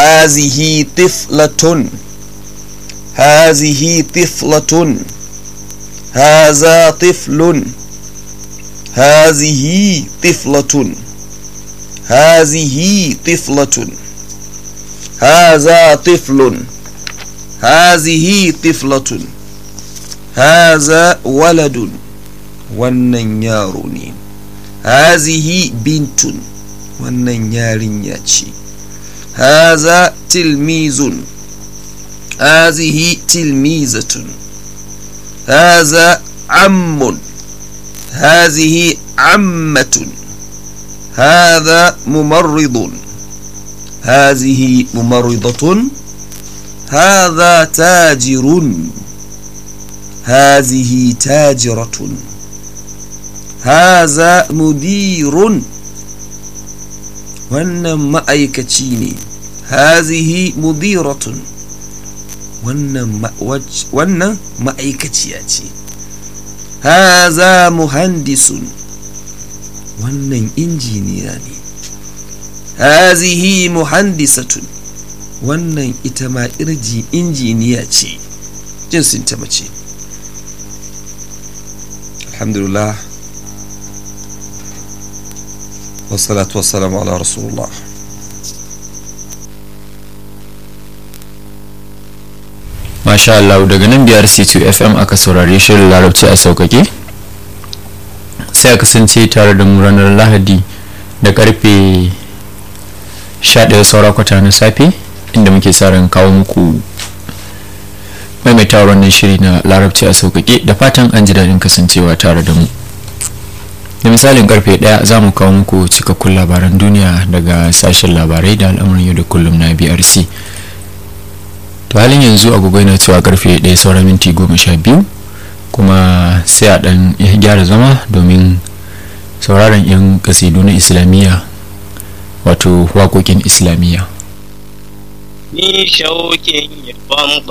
هذه طفلة هذه طفلة هذا طفل هذه طفلة هذه طفلة هذا طفل هذه طفلة هذا ولد wannan yaro ne hazihi bintun wannan yarinya ce haza tilmizun hazihi tilmizatun haza ammun hazihi ammatun هذا ممرض هذه ممرضة هذا تاجر هذه تاجرة هذا مدير wannan ma'aikaci ne hazihi mudiratun wannan ma'aikaciya ce haza muhandisun wannan injiniya ne hazihi muhandisatun wannan ita ma irji injiniya ce jinsin ta mace alhamdulillah wassalatu wassalamu ala rasulullah Masha Allah daga nan biyar C2 FM aka saurare shirin larabci a sauƙaƙe sai a kasance tare da mu ranar lahadi da karfe 11 saura kwata na safe inda muke sa ran kawo muku maimaita wannan shiri na larabci a sauƙaƙe da fatan an ji daɗin kasancewa tare da mu da misalin karfe 1 za mu kawo muku cikakkun labaran duniya daga sashen labarai da al'amuran yau da kullum na brc to halin yanzu agogo yana cewa karfe 1 saura minti goma sha biyu kuma sai a dan gyara zama domin sauraron 'yan kasidu na islamiyya wato waƙoƙin islamiyya ni shauƙin yabon